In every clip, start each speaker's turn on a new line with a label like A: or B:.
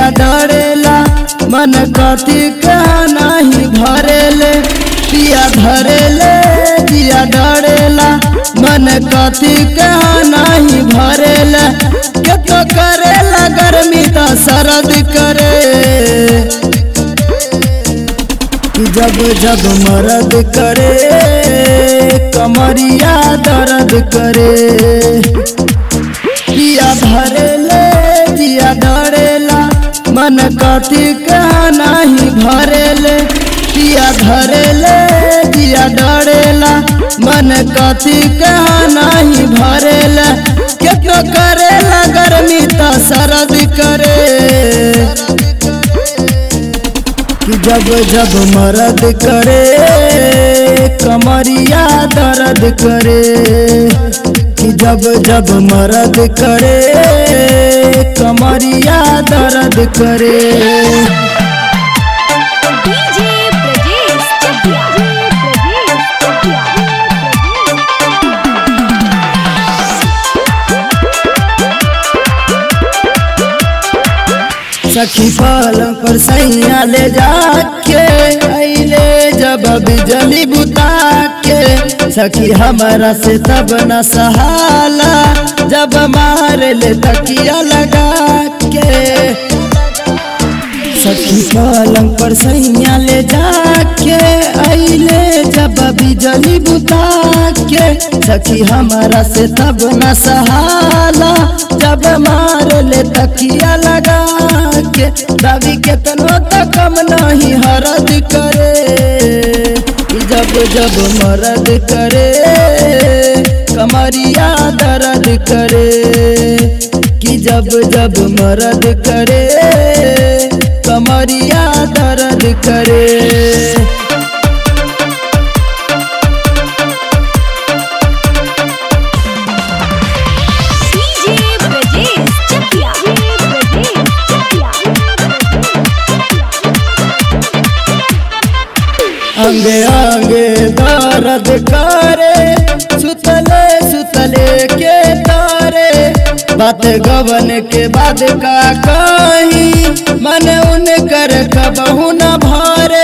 A: जिया डरेला मन कथी कहा नहीं भरेले पिया धरेले जिया डरेला मन कथी कहा नहीं भरेला केतो करेला गर्मी तो सरद करे जब जब मरद करे कमरिया दर्द करे पिया धरेले जिया डरेला मन कथी कहा नहीं भरेले पिया धरेले जिया डरेला मन कथी कहा नहीं भरेला केतो करेला गर्मी तो सरद करे कि जब जब मरद करे कमरिया दर्द करे कि जब जब मरद करे कमरिया दर्द करे
B: डीजे ब्रजेश चटिया ब्रजेश चटिया
A: सखी पलंग पर सैया ले जाके अइले जब बिजली बुता के सखी हमारा से तब न सहाला जब मार ले तकिया लगा के सखी पलंग पर सैया ले जाके अइले जब बिजली बुता के सखी हमारा से तब न सहाला जब मार ले तकिया लगा के रवि केतनो तो कम नहीं हरद करे ई जब जब मरद करे कमरिया दर्द करे कि जब जब मरद करे कमरिया दर्द करे
B: डीजे ब्रजेश चटिया ब्रजेश चटिया
A: अंगे अंगे दर्द करे सुतले सुतले के तारे बात गवन के बाद का कही मन उन कर कबहू न भारे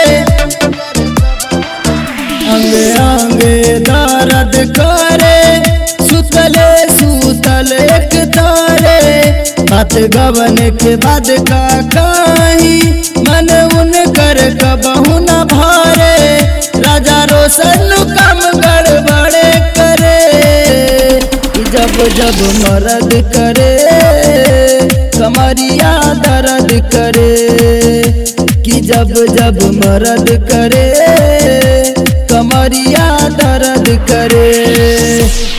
A: अंगे अंगे दर्द करे सुतले सुतल एक तारे बात गवन के बाद का कही मन उन कर कबहू न भारे राजा रोशन कम गड़बड़े करे जब जब मरद करे कमरिया दर्द करे कि जब जब मरद करे कमरिया दर्द करे